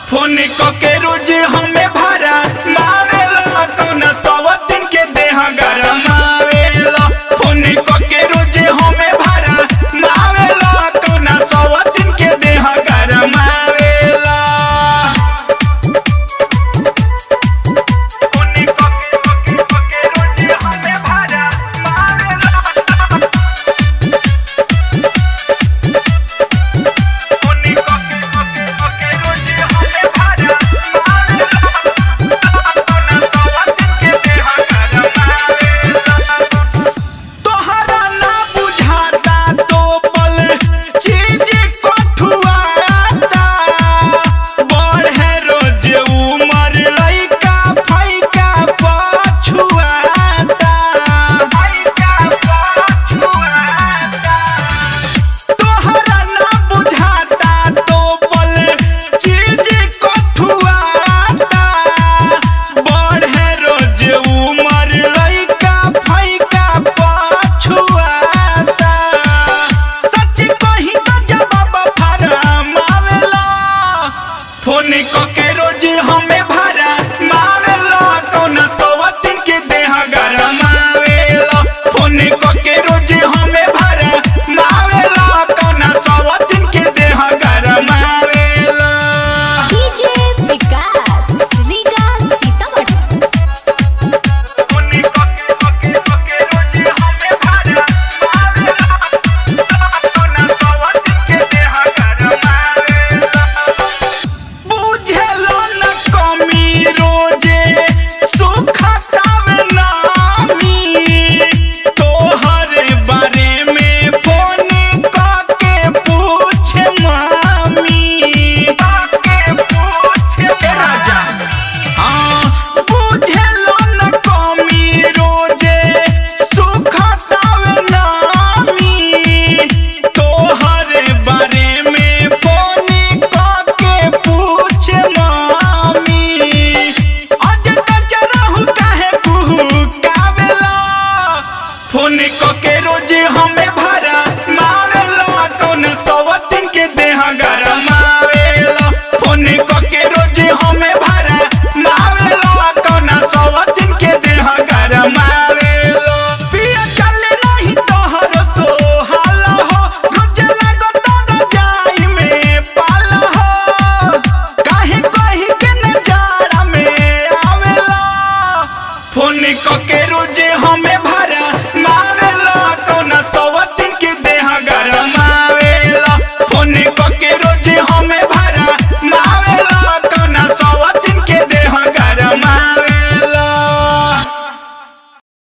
phone के रोज हमें भरा मारेला कौना सवतिन के देह गरमावेला फोन के रोज हमें भरा मारेला कौना सवतिन के देह गरमावेला फोन के रोज हमें भरा मारेला तोहरा ना बुझाता तो पल चीज कठुआता बढ़े रोज उमर लइका फैका पछुआता फैका पछुआता तोहरा ना बुझाता तो पल चीज कठुआता बढ़े रोज उमर लइका फैका पछुआता सच कही तो जवाब फरमावेला फोन क के रोज हमें भा